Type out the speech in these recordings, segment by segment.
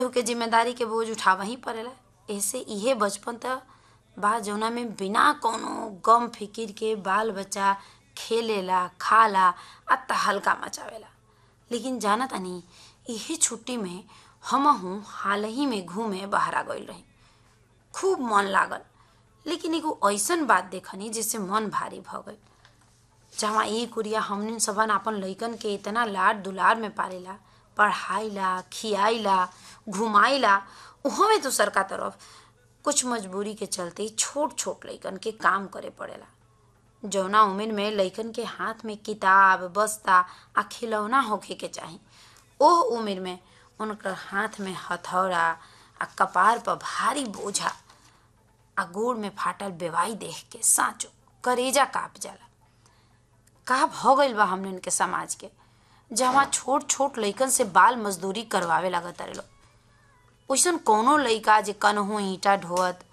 के जिम्मेदारी के बोझ उठावा ही पड़ेला ऐसे इहे बचपन त बा जौना में बिना कौनो गम फिकिर के बाल बच्चा खेलेला खाला आ तहलका मचावेला लेकिन जाना तानी इहे छुट्टी में हमहू हाल ही में घूमे बहरा गइल रही खूब मन लागल लेकिन एगो ऐसन बात देखनी जिससे मन भारी भ गइल जहाँ ई कुरिया हमनिन सबन आपन लइकन के इतना लाड दुलार में पालेला पढ़ाईला खियाइला घुमाइला उहमे दूसर का तरफ कुछ मजबूरी के चलते छोट छोट लइकन के काम करे पड़ेला जौना उम्र में लइकन के हाथ में किताब बस्ता आ खिलौना होखे के चाही ओह उम्र में उनकर हाथ में हथौड़ा आ कपार पर भारी बोझा आ गोड़ में फाटल बेवाई देख के साँचो करेजा काप जाला का भ गइल बा हमने के समाज के जहाँ छोट छोट लइकन से बाल मजदूरी करवावे लागत तारे लोग ओइसन कौनो लइका जे कनहू ईंटा ढोअत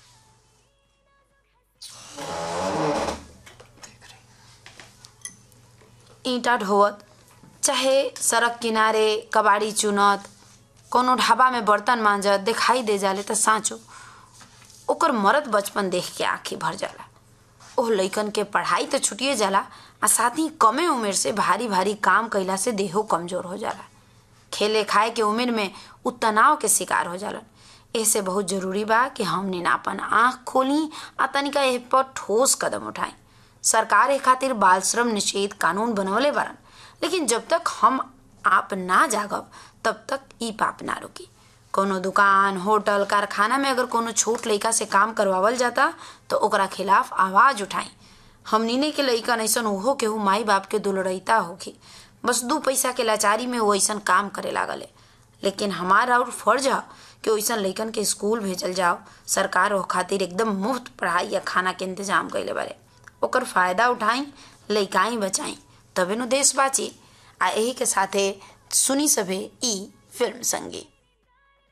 ईंटा ढोअत चाहे सड़क किनारे कबाड़ी चुनत कोनो ढाबा में बर्तन मांजत दिखाई दे जाले त साँचो ओकर मरद बचपन देख के आंखी भर जाला ओह लइकन के पढ़ाई तो छुटिए जाला आ साथ ही कमे उम्र से भारी भारी काम कइला से देहो कमजोर हो जाला खेले खाए के उम्र में उ तनाव के शिकार हो जालन ऐसे बहुत जरूरी बा कि हमने आपन आँख खोली आ तनिका एह पर ठोस कदम उठाई सरकार ए खातिर बाल श्रम निषेध कानून बनवले बारन लेकिन जब तक हम आप ना जागब तब तक ई पाप ना रुकी कोनो दुकान होटल कारखाना में अगर कोनो छोट लइका से काम करवावल जाता तो ओकरा खिलाफ आवाज उठाई हमनीने के लइकन ऐसन ओहो केहू माई बाप के दुलरैता होखी बस दू पैसा के लाचारी में वो ऐसन काम करे लागले लेकिन हमारा और फर्ज है कि वैसन लइकन के स्कूल भेजल जाओ सरकार ओ खातिर एकदम मुफ्त पढ़ाई या खाना के इंतजाम कैले बारे ओकर फायदा उठाई लइकाई बचाई तबे नु देश बाची आ यही के साथे सुनी सभे ई फिल्म संगीत